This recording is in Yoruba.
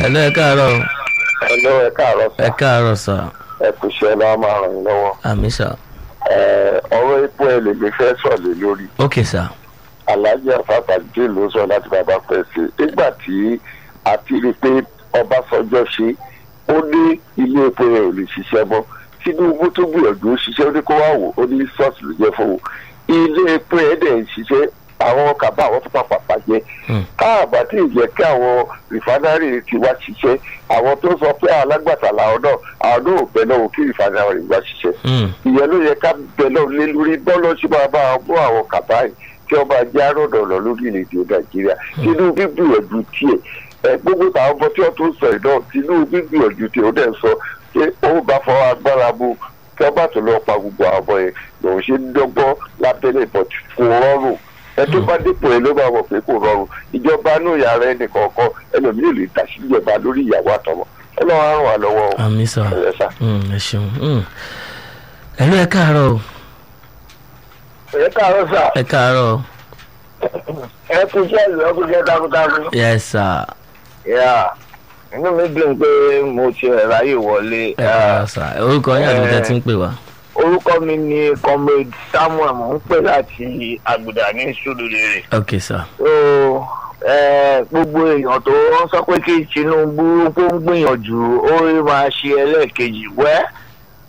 hello ẹ káàárọ̀ Hello, ẹ káàárọ̀ ẹ sà. káàárọ̀ sà Ẹ kò ṣe ọlá máa ràn yín lọ́wọ́. àmì sà Ẹ, Ọ̀rọ̀ epo ẹ̀ lè mi fẹ́ sọ̀lẹ̀ lórí. ok sà Alhaji Afafajide ló sọ láti bàbá fẹ́ ṣe. Nígbà tí a ti rí i pé Ọbásanjọ́ ṣe, ó ní ilé epo yẹn ò lè ṣiṣẹ́ mọ́. Tinubu tó gbìyànjú ó ṣiṣẹ́ ó ní kó wá wò ó ní sọ́ọ̀sì ló jẹ́ fún un. Ilé epo yẹn dẹ̀ ń ṣiṣẹ́ àwọn kàbá àwọn tó pàpà bàjẹ́ Hmm. káàbà tí ì jẹ́ kí àwọn rìfánárì ti wá ṣiṣẹ́ àwọn tó sọ pé alágbàtà làwọn náà àwọn náà ò bẹ náà kí rìfánárì wá ṣiṣẹ́ Hmm. ìyẹn ló yẹ ká bẹ náà lé lórí bọ́ọ̀lù ṣe máa bá mú àwọn kàbá yìí tí wọ́n máa jẹ́ àròdọ̀nà lórílẹ̀‐èdè nàìjíríà Tinubu gbìyànjú tiẹ̀ ẹ gbogbo àwọn ọmọ tí wọ́n tún sọ yìí náà Tinubu gbìyànjú tiẹ̀ ó dẹ̀ sọ pé ó bá fọwọ́ agbára mu kí wọ́n bá tó lọ pa gbogbo àwọn ọmọ yẹn lòun ṣe ń dọ́gbọ́n lábẹ́lẹ̀ but kò rọrùn ẹ tó bá dípò ẹ ló máa mọ̀ pé kò rọrùn ìjọba inú yàrá ẹnì kọ̀ọ̀kan ẹlòmíì lè dá sí ìjọba lórí ìyàwó àtọmọ ẹ lọ́wọ́ á ràn wá lọ́wọ́ o. àmì sà ẹ sá. Hmm, ẹ ṣeun Hmm. hello ẹ káàárọ̀ o. ẹ káàárọ̀ sà ẹ káàárọ̀ ẹ kú iṣẹ́ ìlú ẹ kú iṣẹ́ takuntakun. yes sà yà inú mi dùn pé mo ti ráyè wọlé. ẹ káàárọ̀ sà orúkọ yín àti tẹ́ ti ń pè wá. orúkọ mi ni comrade samuel mo ń pè láti àgùdà ní sùdùlérè. ok sà so eh, gbogbo èèyàn tó ń sọ pé kí tinubu kó ń gbìyànjú ó rí máa ṣe ẹlẹ́ẹ̀kejì wẹ́